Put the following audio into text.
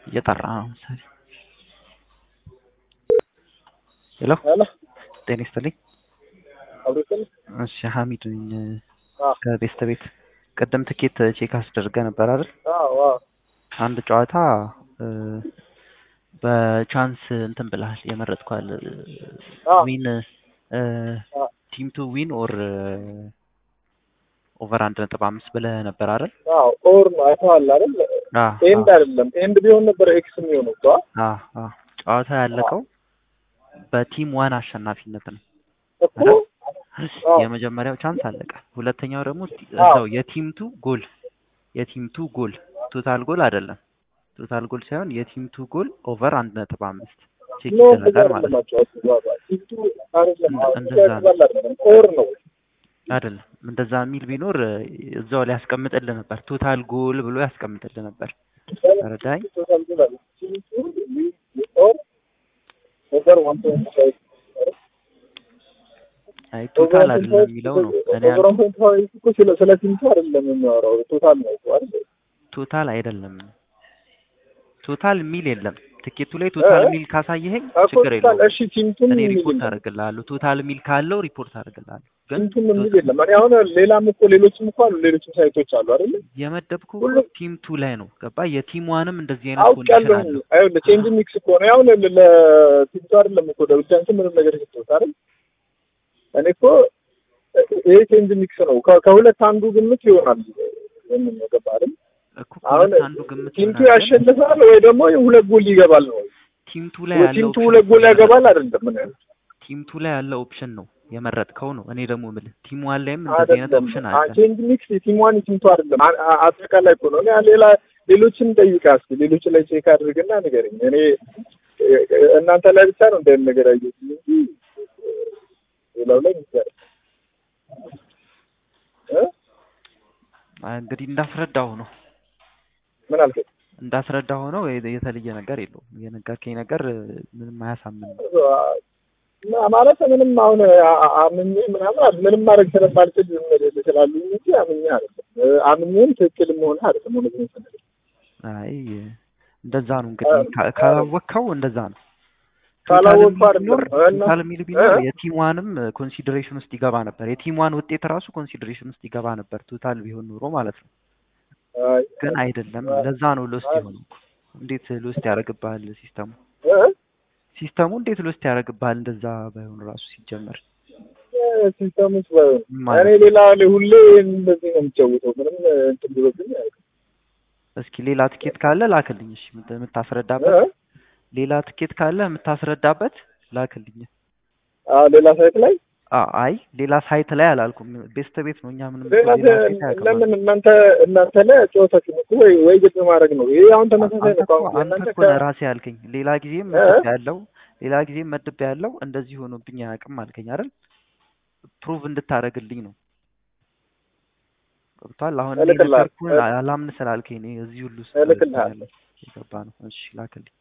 እየጠራ ነው መሰለኝ። ሄሎ ሄሎ ጤና ይስጥልኝ። አብሮትን እሺ ሀሚድ ነኝ አዎ ከቤስት ቤት። ቅድም ትኬት ቼክ አስደርገ ነበር አይደል? አዎ አዎ አንድ ጨዋታ እ፣ በቻንስ እንትን ብልሃል የመረጥኳል አዎ ዊን አዎ ቲም ቱ ዊን ኦር ኦቨር አንድ ነጥብ አምስት ብለህ ነበር አይደል? አዎ ኦር ነው አይተዋል አይደል? አ ኤንድ አይደለም ኤንድ ቢሆን ነበር ኤክስ የሚሆነው እኮ አ አ ጨዋታ ያለቀው በቲም ዋን አሸናፊነት ነው። እኮ አዎ የመጀመሪያው ቻንስ አለቀ። ሁለተኛው ደግሞ ቲ- አዎ እዛው የቲም ቱ ጎል የቲም ቱ ጎል ቶታል ጎል አይደለም። ቶታል ጎል ሳይሆን የቲም ቱ ጎል ኦቨር አንድ ነጥብ አምስት ቼክ ኖ እንደዛ ይደረጋል ማለት አይደለም ነው። አጫወቱ ባባ ቲቱ አይደለም እንደ- አዎ እንደዛ ነው ያስባል አይደለም ኦር ነው አይደለም። እንደዛ የሚል ቢኖር እ፣ እዛው ላይ ያስቀምጥልህ ነበር። ቶታል ጎል ብሎ ያስቀምጥልህ ነበር። ተረዳኝ? ቶታል ጎል አለ ቲቱ ኦር ኦቨር ዋን ፖይንት ፋይቭ አይ ኦቨር ቶታል ዋን አይደለም ፖይንት የሚለው ፋይቭ ነው እኔ ኦቨር ዋን ያልኩህ። ፖይንት ፋይቭ እኮ ስለ ስለ ቲምቱ አይደለም የሚያወራው ቶታል ነው እኮ አይደል? ቶታል አይደለም። ቶታል ሚል የለም ትኬቱ ላይ እ ቶታል ሚል ካሳየኸኝ እኮ ችግር ቶታል የለውም። እሺ ቲምቱን እኔ የሚል ሪፖርት የለም አደርግልሃለሁ። ቶታል ሚል ካለው ሪፖርት አደርግልሃለሁ። ግን ቲምቱን ቶ- የሚል የለም። እኔ አሁን ሌላም እኮ ሌሎችም እኮ አሉ ሌሎችም ሳይቶች አሉ አይደል? የመደብኩ እኮ ሁሉም ቲም ቱ ላይ ነው ገባ። የቲም ዋንም እንደዚህ አይነት አውቅ ኮንዲሽን ያለሁኝ አለው። አይደል? ቼንጅ ሚክስ እኮ ነው አሁን ለቲምቱ አይደለም እኮ ለብቻንቱ ምንም ነገር የሰጠሁት አይደል? እኔ እኮ ይሄ ቼንጅ ሚክስ ነው ከ- ከሁለት አንዱ ግምት ይሆናል የምን ነው ገባ አይደል? እኮ አሁን ከሁለት አንዱ ግምት ቲምቱ ይሆናል። ግን ያሸንፋል ወይ ደግሞ ሁለት ጎል ይገባል ነው ቲም ቱ ላይ ወይ ያለው ቲምቱ ኦፕሽን ሁለት እኮ ጎል ነው ያገባል የመረጥከው። አይደለም? ምን ያህል ቲም ቱ ላይ ያለው ኦፕሽን ነው የመረጥከው ነው። እኔ ደግሞ የምልህ ቲም ዋን ላይም እንደዚህ አይነት አይደለም ኦፕሽን አ- አለ። ቼንጅ ሚክስ የቲም ዋን የቲምቱ አይደለም አ- አ- አጠቃላይ እኮ ነው። እኔ ሌላ ሌሎችን ጠይቃ እስኪ ሌሎች ላይ ቼክ አድርግና ንገረኝ። እኔ እ- እ- እናንተ ላይ ብቻ ነው እንዳይል ነገር አየሁት እንጂ ሌላው ላይ ንገረኝ እ? አ- እንግዲህ እንዳስረዳሁ ነው ምን አልከኝ? እንዳስረዳሁ ነው። የ- የተለየ ነገር የለውም። የነገርከኝ ነገር እ፣ ምንም አያሳምንም። ማ- ማለት ምንም አሁን አ- አ- አምኜ ምናምን አለ- ምንም ማድረግ ስለማልችል ዝም ልል እችላለሁ እንጂ አምኜ አይደለም እ፣ አምኜም ትክክል መሆን አይደለም እውነት ነው ስንል አይ እንደዛ ነው እንግዲህ ካ- ካላወቅከው እንደዛ ነው። ቶታል ካላወቅኩ ሚል አይደለም ቢኖር እና ቶታል ሚል ቢኖር እ? የቲም ዋንም ኮንሲደሬሽን ውስጥ ይገባ ነበር። የቲም ዋን ውጤት ራሱ ኮንሲደሬሽን ውስጥ ይገባ ነበር ቶታል ቢሆን ኑሮ ማለት ነው። አይ፣ ግን አይደለም። አይ፣ ለዛ ነው ሎስት አይ፣ የሆነው። እንዴት ሎስት ያደርግብሃል ሲስተሙ? እ? ሲስተሙ እንዴት ሎስት ያደርግብሃል? እንደዛ ባይሆን ራሱ ሲጀመር ሲስተም ውስጥ ባይሆን ምን እኔ ማለት ነው? ሌላ ሁሌ እንደዚህ ነው የምጫወተው። ምንም እንትን ብሎብኝ አያውቅም። እስኪ ሌላ ትኬት ካለ ላክልኝ። እሺ የምት- እ? የምታስረዳበት ሌላ ትኬት ካለ የምታስረዳበት ላክልኝ። አዎ ሌላ ሳይት ላይ አ አይ ሌላ ሳይት ላይ አላልኩም። ቤስት ቤት ነው። እኛ ምንም ሌላ ሌላ ሳይት አያውቅም። ለምን እናንተ እናንተ ላይ ጨዋታችሁ እኮ ወይ ወይ ግጥ ማድረግ ነው። ይሄ አሁን ተመሳሳይ አንተ ነው። እኮ አሁን አንተ እናንተ እኮ ከ ነህ ራስህ ያልከኝ። ሌላ ጊዜም እ? መድብ ያለው ሌላ ጊዜም መድብ ያለው እንደዚህ ሆኖብኝ አያውቅም አልከኝ አይደል? ፕሩቭ እንድታደርግልኝ ነው። ገብቶሃል? አሁን እኔ እልክልሃለሁ ነገርኩህን አላምን ስላልከኝ ነው እዚህ ሁሉ ውስጥ እልክልሃለሁ። የገባ ነው። እሺ ላክልኝ።